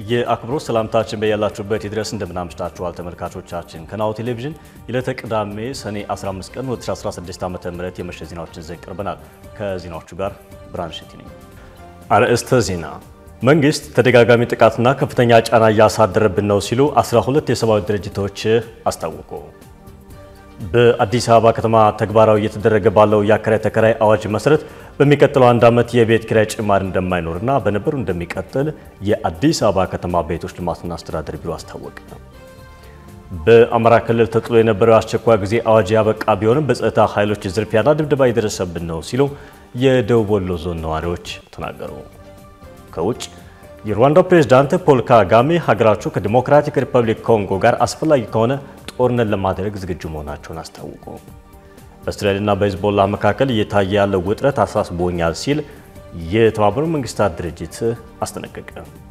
የአክብሮት ሰላምታችን በያላችሁበት ይድረስ። እንደምናምሽታችኋል ተመልካቾቻችን። ከናሁ ቴሌቪዥን የዕለተ ቅዳሜ ሰኔ 15 ቀን 2016 ዓ.ም የምሽት ዜናዎችን ይዘን ቀርበናል። ከዜናዎቹ ጋር ብርሃን ሸቲ ነኝ። አርዕስተ ዜና። መንግስት ተደጋጋሚ ጥቃትና ከፍተኛ ጫና እያሳደረብን ነው ሲሉ 12 የሰብአዊ ድርጅቶች አስታወቁ። በአዲስ አበባ ከተማ ተግባራዊ እየተደረገ ባለው የአከራይ ተከራይ አዋጅ መሰረት በሚቀጥለው አንድ ዓመት የቤት ኪራይ ጭማሪ እንደማይኖርና በነበሩ እንደሚቀጥል የአዲስ አበባ ከተማ ቤቶች ልማትና አስተዳደር ቢሮ አስታወቀ። በአማራ ክልል ተጥሎ የነበረው አስቸኳይ ጊዜ አዋጅ ያበቃ ቢሆንም በጸጥታ ኃይሎች ዝርፊያና ድብደባ እየደረሰብን ነው ሲሉ የደቡብ ወሎ ዞን ነዋሪዎች ተናገሩ። ከውጭ የሩዋንዳው ፕሬዝዳንት ፖል ካጋሜ ሀገራቸው ከዲሞክራቲክ ሪፐብሊክ ኮንጎ ጋር አስፈላጊ ከሆነ ጦርነት ለማድረግ ዝግጁ መሆናቸውን አስታወቁ። በእስራኤልና በሂዝቦላ መካከል እየታየ ያለው ውጥረት አሳስቦኛል ሲል የተባበሩት መንግስታት ድርጅት አስጠነቀቀ።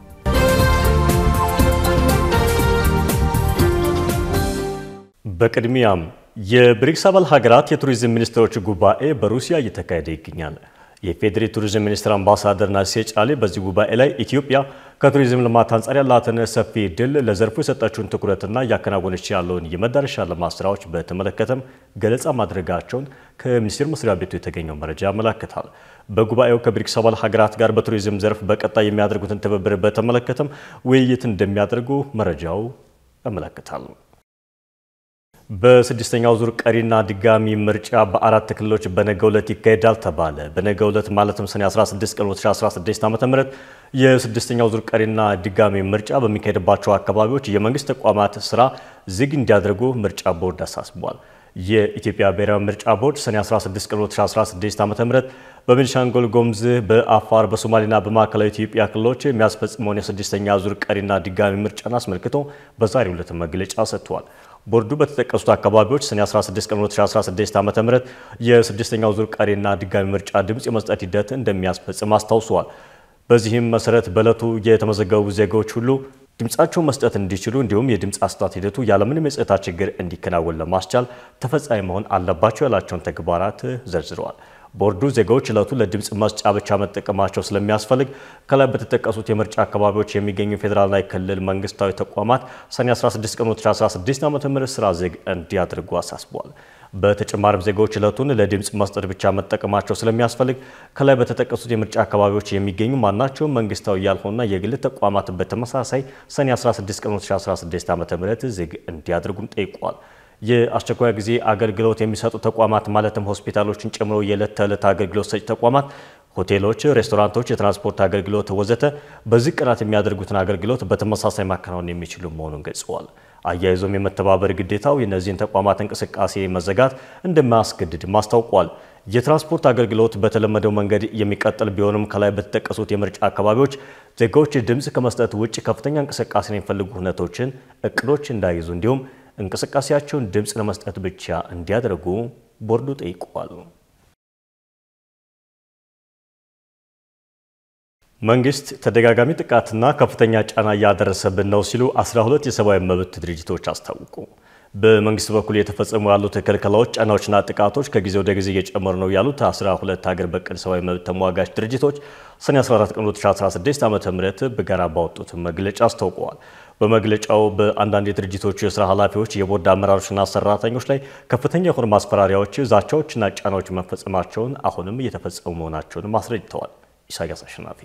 በቅድሚያም የብሪክስ አባል ሀገራት የቱሪዝም ሚኒስትሮች ጉባኤ በሩሲያ እየተካሄደ ይገኛል። የፌዴሪ ቱሪዝም ሚኒስትር አምባሳደር ናሲሴ ጫሌ በዚህ ጉባኤ ላይ ኢትዮጵያ ከቱሪዝም ልማት አንጻር ያላትን ሰፊ ድል ለዘርፉ የሰጠችውን ትኩረትና እያከናወነች ያለውን የመዳረሻ ልማት ስራዎች በተመለከተም ገለጻ ማድረጋቸውን ከሚኒስቴር መስሪያ ቤቱ የተገኘው መረጃ ያመላክታል። በጉባኤው ከብሪክስ አባል ሀገራት ጋር በቱሪዝም ዘርፍ በቀጣይ የሚያደርጉትን ትብብር በተመለከተም ውይይት እንደሚያደርጉ መረጃው ያመለክታል። በስድስተኛው ዙር ቀሪና ድጋሚ ምርጫ በአራት ክልሎች በነገው ዕለት ይካሄዳል ተባለ። በነገው ዕለት ማለትም ሰኔ 16 ቀን 2016 ዓ.ም የስድስተኛው ዙር ቀሪና ድጋሚ ምርጫ በሚካሄድባቸው አካባቢዎች የመንግስት ተቋማት ስራ ዝግ እንዲያደርጉ ምርጫ ቦርድ አሳስቧል። የኢትዮጵያ ብሔራዊ ምርጫ ቦርድ ሰኔ 16 ቀን 2016 ዓ.ም በቤኒሻንጉል ጉሙዝ፣ በአፋር፣ በሶማሌና በማዕከላዊ ኢትዮጵያ ክልሎች የሚያስፈጽመውን የስድስተኛ ዙር ቀሪና ድጋሚ ምርጫን አስመልክቶ በዛሬው ዕለት መግለጫ ሰጥቷል። ቦርዱ በተጠቀሱት አካባቢዎች ሰኔ 16 ቀን 2016 ዓ.ም የስድስተኛው ዙር ቀሪና ድጋሚ ምርጫ ድምፅ የመስጠት ሂደት እንደሚያስፈጽም አስታውሰዋል። በዚህም መሰረት በዕለቱ የተመዘገቡ ዜጋዎች ሁሉ ድምፃቸውን መስጠት እንዲችሉ እንዲሁም የድምፅ አሰጣጥ ሂደቱ ያለምንም የጸጥታ ችግር እንዲከናወን ለማስቻል ተፈጻሚ መሆን አለባቸው ያላቸውን ተግባራት ዘርዝረዋል። ቦርዱ ዜጋዎች ዕለቱ ለድምፅ መስጫ ብቻ መጠቀማቸው ስለሚያስፈልግ ከላይ በተጠቀሱት የምርጫ አካባቢዎች የሚገኙ ፌዴራልና የክልል መንግስታዊ ተቋማት ሰኔ 16 ቀን 2016 ዓ.ም ስራ ዝግ እንዲያደርጉ አሳስበዋል። በተጨማሪም ዜጋዎች ዕለቱን ለድምፅ መስጠት ብቻ መጠቀማቸው ስለሚያስፈልግ ከላይ በተጠቀሱት የምርጫ አካባቢዎች የሚገኙ ማናቸውም መንግስታዊ ያልሆኑና የግል ተቋማት በተመሳሳይ ሰኔ 16 ቀን 2016 ዓ.ም ዝግ እንዲያደርጉም ጠይቋል። የአስቸኳይ ጊዜ አገልግሎት የሚሰጡ ተቋማት ማለትም ሆስፒታሎችን ጨምሮ የዕለት ተዕለት አገልግሎት ሰጪ ተቋማት፣ ሆቴሎች፣ ሬስቶራንቶች፣ የትራንስፖርት አገልግሎት ወዘተ በዚህ ቀናት የሚያደርጉትን አገልግሎት በተመሳሳይ ማከናወን የሚችሉ መሆኑን ገልጸዋል። አያይዞም የመተባበር ግዴታው የእነዚህን ተቋማት እንቅስቃሴ መዘጋት እንደማያስገድድም አስታውቋል። የትራንስፖርት አገልግሎት በተለመደው መንገድ የሚቀጥል ቢሆንም ከላይ በተጠቀሱት የምርጫ አካባቢዎች ዜጋዎች ድምፅ ከመስጠት ውጭ ከፍተኛ እንቅስቃሴ የሚፈልጉ ሁነቶችን፣ እቅዶች እንዳይዙ እንዲሁም እንቅስቃሴያቸውን ድምፅ ለመስጠት ብቻ እንዲያደርጉ ቦርዱ ጠይቋል። መንግስት ተደጋጋሚ ጥቃትና ከፍተኛ ጫና እያደረሰብን ነው ሲሉ 12 የሰብአዊ መብት ድርጅቶች አስታወቁ። በመንግስት በኩል የተፈጸሙ ያሉት ክልከላዎች፣ ጫናዎችና ጥቃቶች ከጊዜ ወደ ጊዜ እየጨመሩ ነው ያሉት 12 ሀገር በቀል ሰብአዊ መብት ተሟጋች ድርጅቶች ሰኔ 14 ቀን 2016 ዓ.ም በጋራ ባወጡት መግለጫ አስታውቀዋል። በመግለጫው በአንዳንድ የድርጅቶቹ የስራ ኃላፊዎች፣ የቦርድ አመራሮችና ሰራተኞች ላይ ከፍተኛ የሆኑ ማስፈራሪያዎች፣ ዛቻዎችና ጫናዎች መፈጸማቸውን አሁንም እየተፈጸሙ መሆናቸውን አስረድተዋል። ኢሳያስ አሸናፊ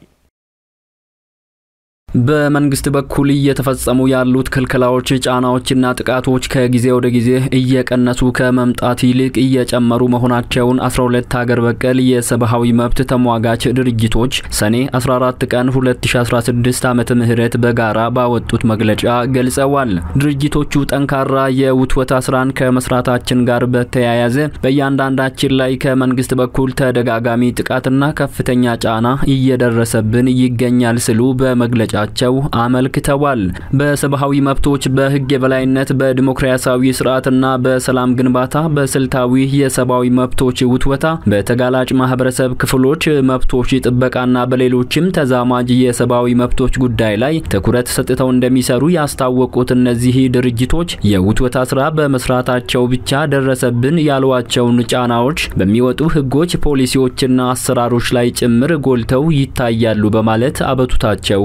በመንግስት በኩል እየተፈጸሙ ያሉት ክልከላዎች፣ ጫናዎችና ጥቃቶች ከጊዜ ወደ ጊዜ እየቀነሱ ከመምጣት ይልቅ እየጨመሩ መሆናቸውን 12 ሀገር በቀል የሰብአዊ መብት ተሟጋች ድርጅቶች ሰኔ 14 ቀን 2016 ዓመተ ምህረት በጋራ ባወጡት መግለጫ ገልጸዋል። ድርጅቶቹ ጠንካራ የውትወታ ስራን ከመስራታችን ጋር በተያያዘ በእያንዳንዳችን ላይ ከመንግስት በኩል ተደጋጋሚ ጥቃትና ከፍተኛ ጫና እየደረሰብን ይገኛል ሲሉ በመግለጫ ቸው አመልክተዋል። በሰብአዊ መብቶች፣ በህግ የበላይነት፣ በዲሞክራሲያዊ ስርዓትና በሰላም ግንባታ፣ በስልታዊ የሰብአዊ መብቶች ውትወታ፣ በተጋላጭ ማህበረሰብ ክፍሎች መብቶች ጥበቃና በሌሎችም ተዛማጅ የሰብአዊ መብቶች ጉዳይ ላይ ትኩረት ሰጥተው እንደሚሰሩ ያስታወቁት እነዚህ ድርጅቶች የውትወታ ስራ በመስራታቸው ብቻ ደረሰብን ያሏቸውን ጫናዎች በሚወጡ ህጎች፣ ፖሊሲዎችና አሰራሮች ላይ ጭምር ጎልተው ይታያሉ በማለት አቤቱታቸውን ገልጸዋል።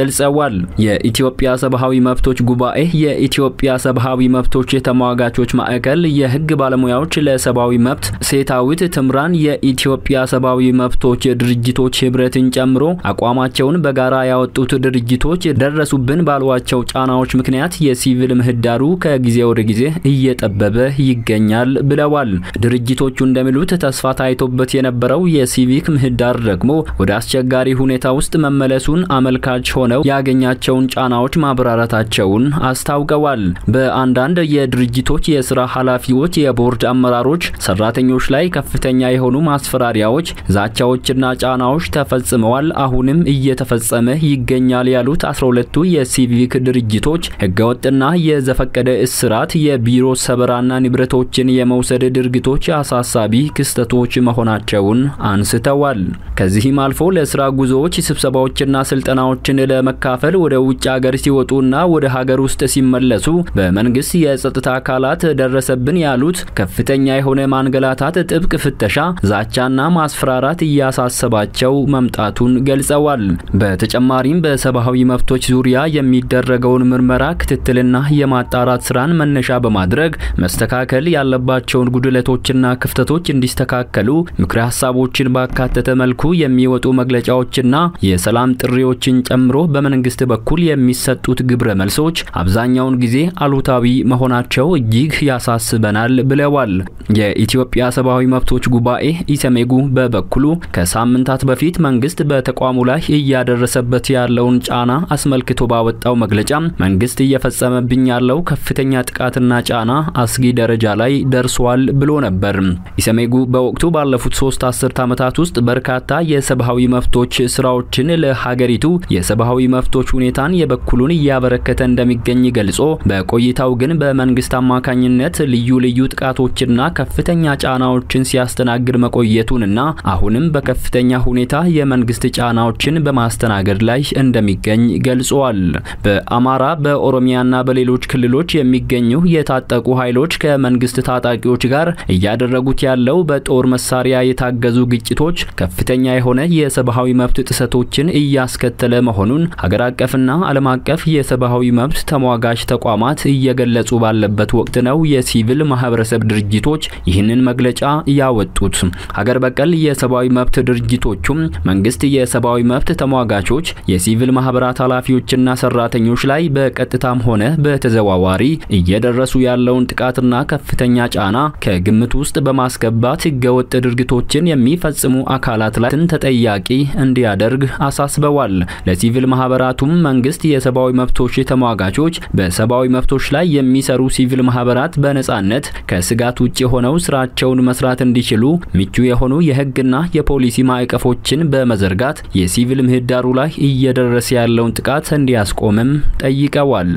ገልጸዋል። የኢትዮጵያ ሰብአዊ መብቶች ጉባኤ፣ የኢትዮጵያ ሰብአዊ መብቶች ተሟጋቾች ማዕከል፣ የህግ ባለሙያዎች ለሰብአዊ መብት፣ ሴታዊት ትምራን፣ የኢትዮጵያ ሰብአዊ መብቶች ድርጅቶች ህብረትን ጨምሮ አቋማቸውን በጋራ ያወጡት ድርጅቶች ደረሱብን ባሏቸው ጫናዎች ምክንያት የሲቪል ምህዳሩ ከጊዜ ወደ ጊዜ እየጠበበ ይገኛል ብለዋል። ድርጅቶቹ እንደሚሉት ተስፋ ታይቶበት የነበረው የሲቪክ ምህዳር ደግሞ ወደ አስቸጋሪ ሁኔታ ውስጥ መመለሱን አመልካች ሆነው ያገኛቸውን ጫናዎች ማብራራታቸውን አስታውቀዋል። በአንዳንድ የድርጅቶች የስራ ኃላፊዎች፣ የቦርድ አመራሮች፣ ሰራተኞች ላይ ከፍተኛ የሆኑ ማስፈራሪያዎች፣ ዛቻዎችና ጫናዎች ተፈጽመዋል፣ አሁንም እየተፈጸመ ይገኛል ያሉት 12ቱ የሲቪክ ድርጅቶች ህገወጥና የዘፈቀደ እስራት፣ የቢሮ ሰበራና ንብረቶችን የመውሰድ ድርጊቶች አሳሳቢ ክስተቶች መሆናቸውን አንስተዋል። ከዚህም አልፎ ለስራ ጉዞዎች፣ ስብሰባዎችና ስልጠናዎችን ለመካፈል ወደ ውጭ ሀገር ሲወጡና ወደ ሀገር ውስጥ ሲመለሱ በመንግስት የጸጥታ አካላት ደረሰብን ያሉት ከፍተኛ የሆነ ማንገላታት፣ ጥብቅ ፍተሻ፣ ዛቻና ማስፈራራት እያሳሰባቸው መምጣቱን ገልጸዋል። በተጨማሪም በሰብአዊ መብቶች ዙሪያ የሚደረገውን ምርመራ ክትትልና የማጣራት ስራን መነሻ በማድረግ መስተካከል ያለባቸውን ጉድለቶችና ክፍተቶች እንዲስተካከሉ ምክረ ሀሳቦችን ባካተተ መልኩ የሚወጡ መግለጫዎችና የሰላም ጥሪዎችን ጨምሮ በመንግስት በኩል የሚሰጡት ግብረ መልሶች አብዛኛውን ጊዜ አሉታዊ መሆናቸው እጅግ ያሳስበናል ብለዋል። የኢትዮጵያ ሰብአዊ መብቶች ጉባኤ ኢሰመጉ በበኩሉ ከሳምንታት በፊት መንግስት በተቋሙ ላይ እያደረሰበት ያለውን ጫና አስመልክቶ ባወጣው መግለጫ መንግስት እየፈጸመብኝ ያለው ከፍተኛ ጥቃትና ጫና አስጊ ደረጃ ላይ ደርሷል ብሎ ነበር። ኢሰመጉ በወቅቱ ባለፉት ሶስት አስርት ዓመታት ውስጥ በርካታ የሰብአዊ መብቶች ስራዎችን ለሀገሪቱ የሰብአዊ መብቶች ሁኔታን የበኩሉን እያበረከተ እንደሚገኝ ገልጾ በቆይታው ግን በመንግስት አማካኝነት ልዩ ልዩ ጥቃቶችና ከፍተኛ ጫናዎችን ሲያስተናግድ መቆየቱንና አሁንም በከፍተኛ ሁኔታ የመንግስት ጫናዎችን በማስተናገድ ላይ እንደሚገኝ ገልጿል። በአማራ በኦሮሚያና በሌሎች ክልሎች የሚገኙ የታጠቁ ኃይሎች ከመንግስት ታጣቂዎች ጋር እያደረጉት ያለው በጦር መሳሪያ የታገዙ ግጭቶች ከፍተኛ የሆነ የሰብአዊ መብት ጥሰቶችን እያስከተለ መሆኑን ሀገር አቀፍና ዓለም አቀፍ የሰብአዊ መብት ተሟጋች ተቋማት እየገለጹ ባለበት ወቅት ነው የሲቪል ማህበረሰብ ድርጅቶች ይህንን መግለጫ ያወጡት። ሀገር በቀል የሰብአዊ መብት ድርጅቶቹም መንግስት የሰብአዊ መብት ተሟጋቾች፣ የሲቪል ማህበራት ኃላፊዎችና ሰራተኞች ላይ በቀጥታም ሆነ በተዘዋዋሪ እየደረሱ ያለውን ጥቃትና ከፍተኛ ጫና ከግምት ውስጥ በማስገባት ህገወጥ ድርጊቶችን የሚፈጽሙ አካላት ላይ ተጠያቂ እንዲያደርግ አሳስበዋል። ለሲቪል ማህበራቱም መንግስት የሰብአዊ መብቶች ተሟጋቾች በሰብአዊ መብቶች ላይ የሚሰሩ ሲቪል ማህበራት በነጻነት ከስጋት ውጭ ሆነው ስራቸውን መስራት እንዲችሉ ምቹ የሆኑ የህግና የፖሊሲ ማዕቀፎችን በመዘርጋት የሲቪል ምህዳሩ ላይ እየደረሰ ያለውን ጥቃት እንዲያስቆምም ጠይቀዋል።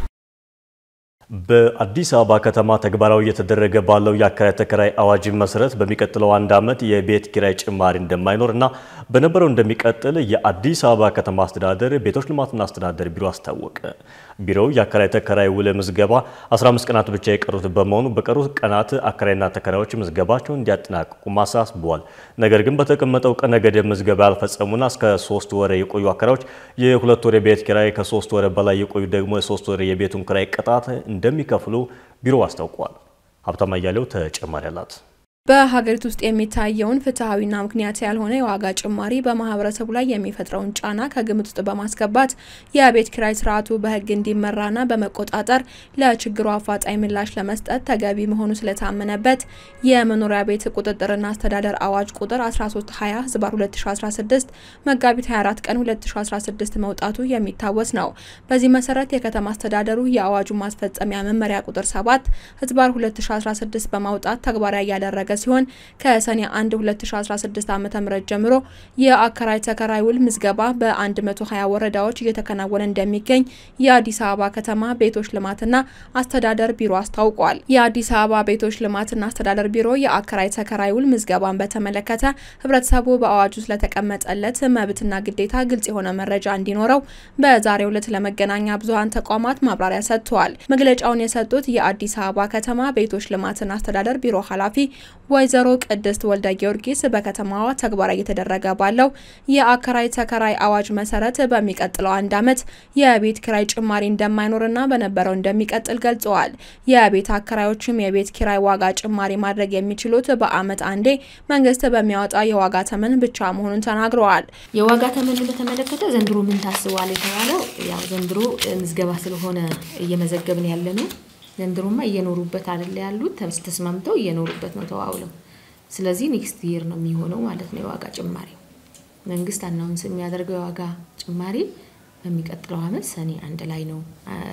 በአዲስ አበባ ከተማ ተግባራዊ እየተደረገ ባለው የአከራይ ተከራይ አዋጅ መሰረት በሚቀጥለው አንድ ዓመት የቤት ኪራይ ጭማሪ እንደማይኖር እና በነበረው እንደሚቀጥል የአዲስ አበባ ከተማ አስተዳደር ቤቶች ልማትና አስተዳደር ቢሮ አስታወቀ። ቢሮው የአከራይ ተከራይ ውል ምዝገባ 15 ቀናት ብቻ የቀሩት በመሆኑ በቀሩት ቀናት አከራይና ተከራዮች ምዝገባቸውን እንዲያጠናቅቁ ማሳስበዋል። ነገር ግን በተቀመጠው ቀነ ገደብ ምዝገባ ያልፈጸሙና እስከ ሶስት ወር የቆዩ አከራዮች የሁለት ወር የቤት ኪራይ፣ ከሶስት ወር በላይ የቆዩ ደግሞ የሶስት ወር የቤቱን ኪራይ ቅጣት እንደሚከፍሉ ቢሮው አስታውቋል። ሀብታማ እያሌው ተጨማሪ አላት። በሀገሪቱ ውስጥ የሚታየውን ፍትሐዊና ምክንያት ያልሆነ የዋጋ ጭማሪ በማህበረሰቡ ላይ የሚፈጥረውን ጫና ከግምት ውስጥ በማስገባት የቤት ኪራይ ስርዓቱ በሕግ እንዲመራና በመቆጣጠር ለችግሩ አፋጣኝ ምላሽ ለመስጠት ተገቢ መሆኑ ስለታመነበት የመኖሪያ ቤት ቁጥጥርና አስተዳደር አዋጅ ቁጥር 1320 ህዝባር 2016 መጋቢት 24 ቀን 2016 መውጣቱ የሚታወስ ነው። በዚህ መሰረት የከተማ አስተዳደሩ የአዋጁ ማስፈጸሚያ መመሪያ ቁጥር 7 ህዝባር 2016 በማውጣት ተግባራዊ ያደረገ ሲሆን ከሰኔ 1 2016 ዓ.ም ጀምሮ የአከራይ ተከራይ ውል ምዝገባ በ120 ወረዳዎች እየተከናወነ እንደሚገኝ የአዲስ አበባ ከተማ ቤቶች ልማትና አስተዳደር ቢሮ አስታውቋል። የአዲስ አበባ ቤቶች ልማትና አስተዳደር ቢሮ የአከራይ ተከራይ ውል ምዝገባን በተመለከተ ህብረተሰቡ በአዋጁ ስለተቀመጠለት መብትና ግዴታ ግልጽ የሆነ መረጃ እንዲኖረው በዛሬው ዕለት ለመገናኛ ብዙኃን ተቋማት ማብራሪያ ሰጥተዋል። መግለጫውን የሰጡት የአዲስ አበባ ከተማ ቤቶች ልማትና አስተዳደር ቢሮ ኃላፊ ወይዘሮ ቅድስት ወልደ ጊዮርጊስ በከተማዋ ተግባራዊ እየተደረገ ባለው የአከራይ ተከራይ አዋጅ መሰረት በሚቀጥለው አንድ ዓመት የቤት ኪራይ ጭማሪ እንደማይኖርና በነበረው እንደሚቀጥል ገልጸዋል። የቤት አከራዮችም የቤት ኪራይ ዋጋ ጭማሪ ማድረግ የሚችሉት በዓመት አንዴ መንግስት በሚያወጣው የዋጋ ተመን ብቻ መሆኑን ተናግረዋል። የዋጋ ተመንን በተመለከተ ዘንድሮ ምን ታስቧል የተባለው ያው ዘንድሮ ምዝገባ ስለሆነ እየመዘገብን ያለ ነው። ዘንድሮማ እየኖሩበት አይደለ ያሉት ተስማምተው እየኖሩበት ነው ተዋውለው። ስለዚህ ኔክስት ይር ነው የሚሆነው ማለት ነው የዋጋ ጭማሪ መንግስት አናውንስ የሚያደርገው የዋጋ ጭማሪ በሚቀጥለው ዓመት ሰኔ አንድ ላይ ነው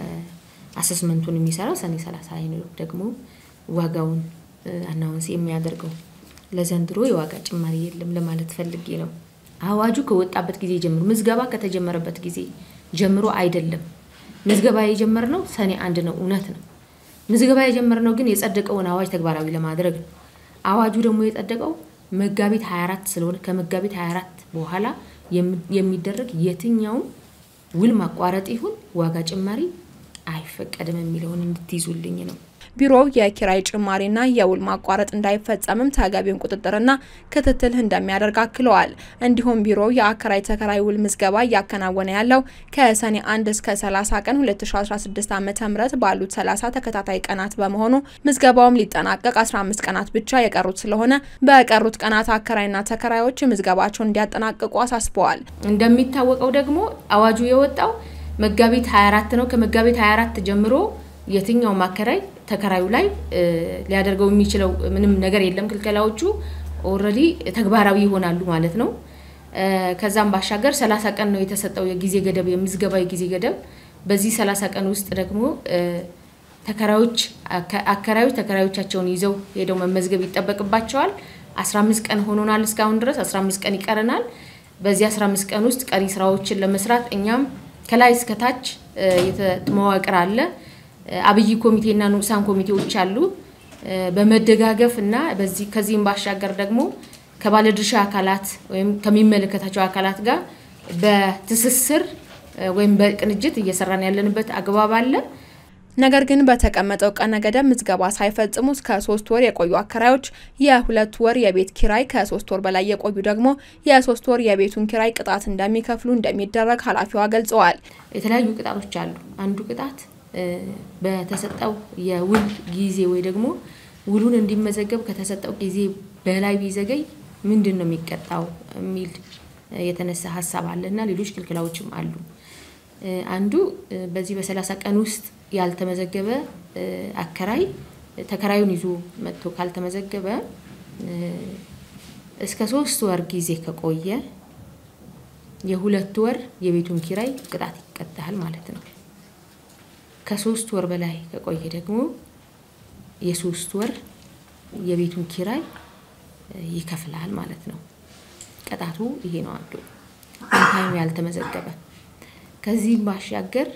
አሰስመንቱን የሚሰራው ሰኔ ሰላሳ ላይ ነው ደግሞ ዋጋውን አናውንስ የሚያደርገው። ለዘንድሮ የዋጋ ጭማሪ የለም ለማለት ፈልጌ ነው። አዋጁ ከወጣበት ጊዜ ጀምሮ ምዝገባ ከተጀመረበት ጊዜ ጀምሮ አይደለም። ምዝገባ የጀመርነው ሰኔ አንድ ነው፣ እውነት ነው። ምዝገባ የጀመርነው ግን የጸደቀውን አዋጅ ተግባራዊ ለማድረግ ነው። አዋጁ ደግሞ የጸደቀው መጋቢት 24 ስለሆነ ከመጋቢት 24 በኋላ የሚደረግ የትኛውም ውል ማቋረጥ ይሁን ዋጋ ጭማሪ አይፈቀድም የሚለውን እንድትይዙልኝ ነው። ቢሮው የኪራይ ጭማሪና የውል ማቋረጥ እንዳይፈጸምም ተገቢውን ቁጥጥርና ክትትል እንደሚያደርግ አክለዋል። እንዲሁም ቢሮው የአከራይ ተከራይ ውል ምዝገባ እያከናወነ ያለው ከሰኔ 1 እስከ 30 ቀን 2016 ዓ ም ባሉት 30 ተከታታይ ቀናት በመሆኑ ምዝገባውም ሊጠናቀቅ 15 ቀናት ብቻ የቀሩት ስለሆነ በቀሩት ቀናት አከራይና ተከራዮች ምዝገባቸውን እንዲያጠናቅቁ አሳስበዋል። እንደሚታወቀው ደግሞ አዋጁ የወጣው መጋቢት 24 ነው። ከመጋቢት 24 ጀምሮ የትኛውም አከራይ ተከራዩ ላይ ሊያደርገው የሚችለው ምንም ነገር የለም። ክልከላዎቹ ኦልሬዲ ተግባራዊ ይሆናሉ ማለት ነው። ከዛም ባሻገር 30 ቀን ነው የተሰጠው የጊዜ ገደብ የምዝገባ የጊዜ ገደብ። በዚህ 30 ቀን ውስጥ ደግሞ ተከራዮች አከራዮች ተከራዮቻቸውን ይዘው ሄደው መመዝገብ ይጠበቅባቸዋል። 15 ቀን ሆኖናል እስካሁን ድረስ 15 ቀን ይቀረናል። በዚህ 15 ቀን ውስጥ ቀሪ ስራዎችን ለመስራት እኛም ከላይ እስከታች መዋቅር አለ አብይ ኮሚቴና ንዑሳን ኮሚቴዎች አሉ። በመደጋገፍ እና በዚህ ከዚህም ባሻገር ደግሞ ከባለድርሻ አካላት ወይም ከሚመለከታቸው አካላት ጋር በትስስር ወይም በቅንጅት እየሰራን ያለንበት አግባብ አለ። ነገር ግን በተቀመጠው ቀነ ገደብ ምዝገባ ሳይፈጽሙ እስከ ሶስት ወር የቆዩ አከራዮች የሁለት ወር የቤት ኪራይ፣ ከሶስት ወር በላይ የቆዩ ደግሞ የሶስት ወር የቤቱን ኪራይ ቅጣት እንደሚከፍሉ እንደሚደረግ ኃላፊዋ ገልጸዋል። የተለያዩ ቅጣቶች አሉ። አንዱ ቅጣት በተሰጠው የውል ጊዜ ወይ ደግሞ ውሉን እንዲመዘገብ ከተሰጠው ጊዜ በላይ ቢዘገይ ምንድን ነው የሚቀጣው የሚል የተነሳ ሀሳብ አለ እና ሌሎች ክልክላዎችም አሉ። አንዱ በዚህ በሰላሳ ቀን ውስጥ ያልተመዘገበ አከራይ ተከራዩን ይዞ መጥቶ ካልተመዘገበ እስከ ሶስት ወር ጊዜ ከቆየ የሁለት ወር የቤቱን ኪራይ ቅጣት ይቀጣል ማለት ነው። ከሶስት ወር በላይ ከቆየ ደግሞ የሶስት ወር የቤቱን ኪራይ ይከፍላል ማለት ነው። ቅጣቱ ይሄ ነው አንዱ ታይም ያልተመዘገበ። ከዚህም ባሻገር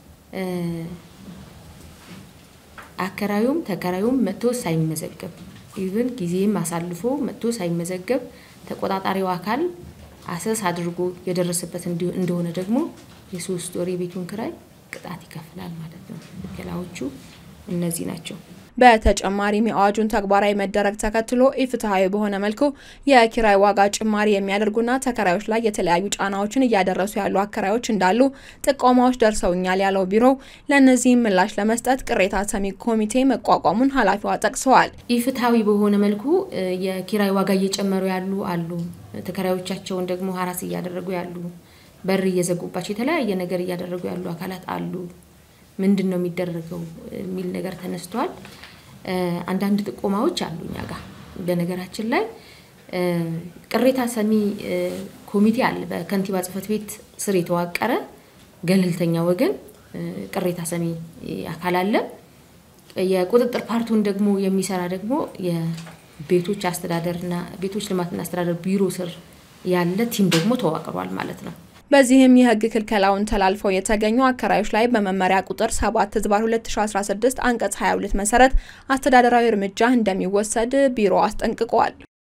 አከራዩም ተከራዩም መጥቶ ሳይመዘገብ ኢቭን ጊዜም አሳልፎ መጥቶ ሳይመዘገብ ተቆጣጣሪው አካል አሰስ አድርጎ የደረሰበት እንደሆነ ደግሞ የሶስት ወር የቤቱን ክራይ ቅጣት ይከፍላል ማለት ነው። ክልከላዎቹ እነዚህ ናቸው። በተጨማሪም የአዋጁን ተግባራዊ መደረግ ተከትሎ ኢፍትሐዊ በሆነ መልኩ የኪራይ ዋጋ ጭማሪ የሚያደርጉና ተከራዮች ላይ የተለያዩ ጫናዎችን እያደረሱ ያሉ አከራዮች እንዳሉ ጥቆማዎች ደርሰውኛል ያለው ቢሮው ለእነዚህም ምላሽ ለመስጠት ቅሬታ ሰሚ ኮሚቴ መቋቋሙን ኃላፊዋ ጠቅሰዋል። ኢፍትሐዊ በሆነ መልኩ የኪራይ ዋጋ እየጨመሩ ያሉ አሉ። ተከራዮቻቸውን ደግሞ ሀራስ እያደረጉ ያሉ፣ በር እየዘጉባቸው የተለያየ ነገር እያደረጉ ያሉ አካላት አሉ። ምንድን ነው የሚደረገው የሚል ነገር ተነስቷል። አንዳንድ ጥቆማዎች አሉ እኛ ጋር። በነገራችን ላይ ቅሬታ ሰሚ ኮሚቴ አለ። በከንቲባ ጽሕፈት ቤት ስር የተዋቀረ ገለልተኛ ወገን ቅሬታ ሰሚ አካል አለ። የቁጥጥር ፓርቱን ደግሞ የሚሰራ ደግሞ የቤቶች አስተዳደርና ቤቶች ልማትና አስተዳደር ቢሮ ስር ያለ ቲም ደግሞ ተዋቅሯል ማለት ነው። በዚህም የሕግ ክልከላውን ተላልፈው የተገኙ አከራዮች ላይ በመመሪያ ቁጥር 7 ዝባር 2016 አንቀጽ 22 መሰረት አስተዳደራዊ እርምጃ እንደሚወሰድ ቢሮ አስጠንቅቋል።